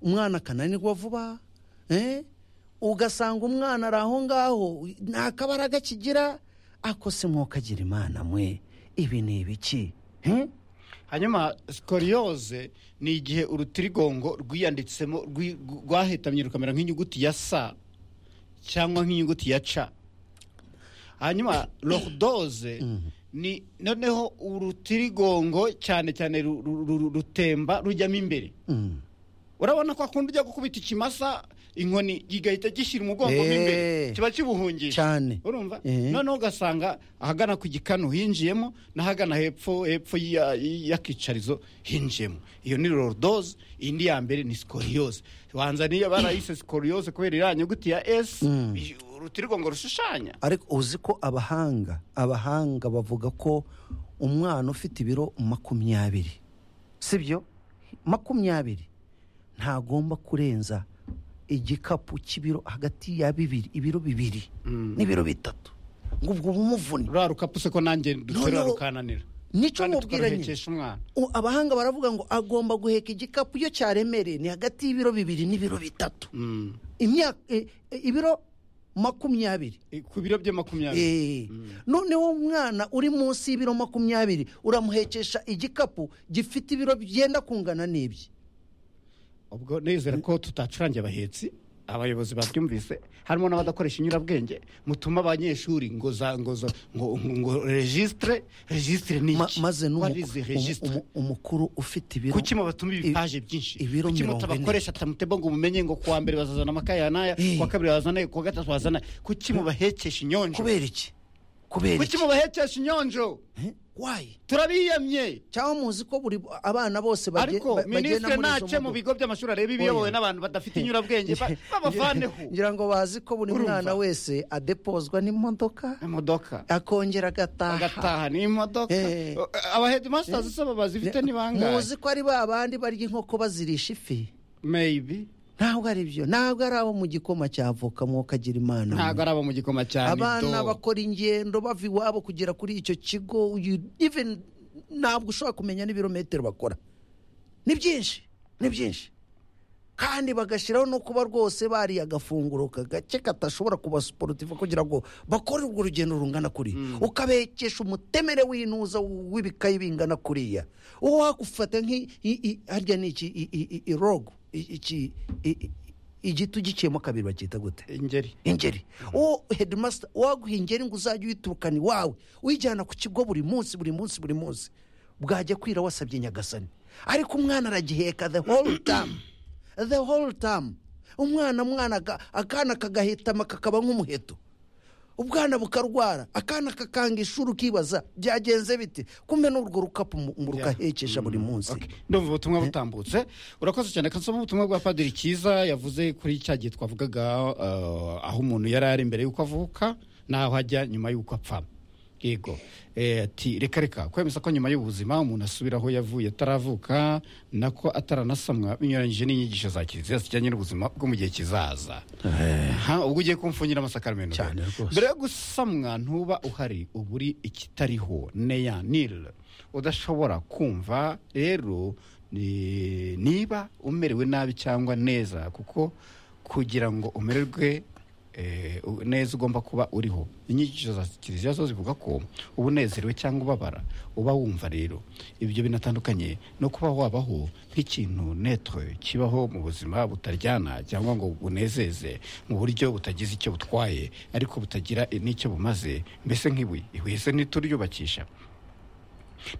umwana akananirwa vuba ugasanga umwana ari aho ngaho nta kabaraga kigira ako se mwokagira imana mwe ibi ni ibiki hanyuma sikoriyoze ni igihe urutirigongo rwiyanditsemo rwahetamye rukamera nk'inyuguti ya sa cyangwa nk'inyuguti ya ca hanyuma rodoze ni noneho urutirigongo cyane cyane rutemba rujyamo imbere urabona ko akunda ujya gukubita ikimasa inkoni gihita gishyira umugongo mo imbere kiba kibuhungisha cyane urumva noneho ugasanga ahagana ku gikanu hinjiyemo n'ahagana hepfo hepfo y'akicarizo hinjiyemo iyo ni rorodoze indi ya mbere ni sikoriyoze banza niyo barayise sikoriyoze kubera iriya nyuguti ya esi urutirigongo rushushanya ariko uzi ko abahanga abahanga bavuga ko umwana ufite ibiro makumyabiri sibyo makumyabiri ntagomba kurenza igikapu cy'ibiro hagati ya bibiri ibiro bibiri n'ibiro bitatu ngo ubwo bumuvune ruriya rukapu se ko nanjye duterura rukananira nicyo kandi mubwira nyine tukaruhekesha umwana U- abahanga baravuga ngo agomba guheka igikapu iyo cyaremereye ni hagati y'ibiro bibiri n'ibiro bitatu Mm. imyaka e- e- ibiro makumyabiri I- ku biro bye makumyabiri Eh. noneho umwana uri munsi y'ibiro makumyabiri uramuhekesha igikapu gifite ibiro byenda kungana n'ibye ubwo nizera ko tutacurangira abahetsi abayobozi babyumvise harimo n'abadakoresha inyurabwenge mutuma abanyeshuri ngo za ngo za- ngo ngo regisitire regisitire ni Ma- iki maze n'umu- warize umu- regisitire umu- umukuru ufite ibiro kuki mubatuma ibipaje byinshi ibiro kuki mirongo ine. mutabakoresha tamutebo ngo mumenye ngo kuwa mbere bazazana amakaye aya n'aya Eh. kuwa kabiri bazana ayo, kuwa gatatu bazana ayo. kuki mubahekesha inyonjo kubera iki kubera kuki iki mubahekesha inyonjo Eh? why turabiyamye cyangwa muzi ko buri abana bose baje- ariko ba- bagenda minisitiri muri izo nace mu modoka. bigo by'amashuri areba ibiyobowe Oya. n'abantu badafite inyurabwenge ba- babavaneho ngira ngo bazi ko buri Urumva? mwana wese adepozwa n'imodoka imodoka akongera agataha agataha ni imodoca Eh. abahedimasitazi se baba zifite ni bangahe muzi ko ari ba bandi barya inkoko bazirisha ifi meyibi ntabwo ari byo ntabwo ari abo mu gikoma cya avoka mwokagira imana ntabwo ari abo mu gikoma cya abana nido bakora ingendo bava iwabo kugera kuri icyo kigo you- even ntabwo ushobora kumenya n'ibirometero bakora ni byinshi ni byinshi kandi bagashyiraho no kuba rwose bariye agafunguro kagake katashobora kuba siporutifu kugira ngo bakore urwo rugendo rungana kuri ukabekesha umutemere w'inuza w'ibikayi bingana kuriya uwo wakufata nk'i i- i- harya ni iki i- i- i- irogo i- iki i- i- igiti ugiciyemo kabiri bacyita gute ingeri ingeri uwo hedimasita waguha ingeri ngo uzajye uyiturukana iwawe uyijyana ku kigo buri munsi buri munsi buri munsi bwajya kwira wasabye nyagasani ariko umwana aragiheka the whole time the whole time umwana mwana aga- akana kagahitama kakaba nk'umuheto ubwana bukarwara akana kakanga ishuri ukibaza byagenze bite kumbe n'urwo rukapu mu- mu rukahekesha buri munsi ndumva ubutumwa butambutse urakoze cyane ko nsoma ubutumwa bwa padiri cyiza yavuze kuri cya gihe twavugaga eh, aho umuntu yari ari mbere y'uko avuka n'aho ajya nyuma y'uko apfa yego Eh, ati reka reka kwemeza ko nyuma y'ubuzima umuntu asubira aho yavuye ataravuka nako ataranasamwa binyuranyije n'inyigisho za kiliziya zijyanye n'ubuzima bwo mu gihe kizaza Ha, ubwo ugiye kumfungira amasakaramentu Cyane rwose. mbere yo gusamwa ntuba uhari uba uri ikitariho neya nil udashobora kumva rero ni- niba umerewe nabi cyangwa neza kuko kugira ngo umererwe eh, u- neza ugomba kuba uriho inyigisho za kiliziya zo zivuga ko uba unezerewe cyangwa ubabara uba wumva rero ibyo binatandukanye no kuba wabaho nk'ikintu netre kibaho mu buzima butaryana cyangwa ngo bunezeze mu buryo butagize icyo butwaye ariko butagira n'icyo bumaze mbese nk'ibuye ibuye se ntituryubakisha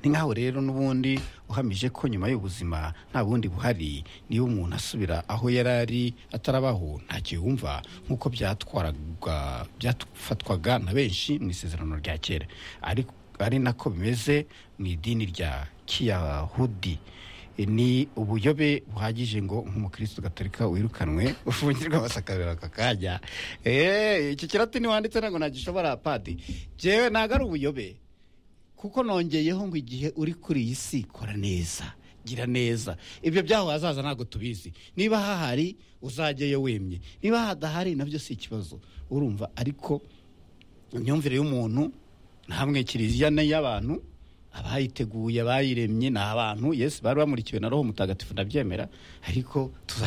ni nkaho rero n'ubundi uhamije ko nyuma y'ubuzima nta bundi buhari niba umuntu asubira aho yari ari atarabaho ntacyo yumva nk'uko byatwaraga byafatwaga na benshi mu isezerano rya kera ariko ari nako bimeze mu idini rya kiyahudi ni ubuyobe buhagije ngo nk'umukristo gatolika wirukanwe ufungirwa amasakarira aka kanya Eh, iki kiratini wanditse ntabwo nagishobora padi jewe ntabwo ari ubuyobe kuko nongeyeho ngo igihe uri kuri iyi si kora neza gira neza ibyo byaho hazaza ntabwo tubizi niba hahari uzajyayo wemye niba hadahari nabyo si ikibazo urumva ariko imyumvire y'umuntu ntamwe kiliziya n'iy'abantu abayiteguye abayiremye ni abantu yesu bari bamurikiwe na roho mutagatifu ndabyemera ariko tuza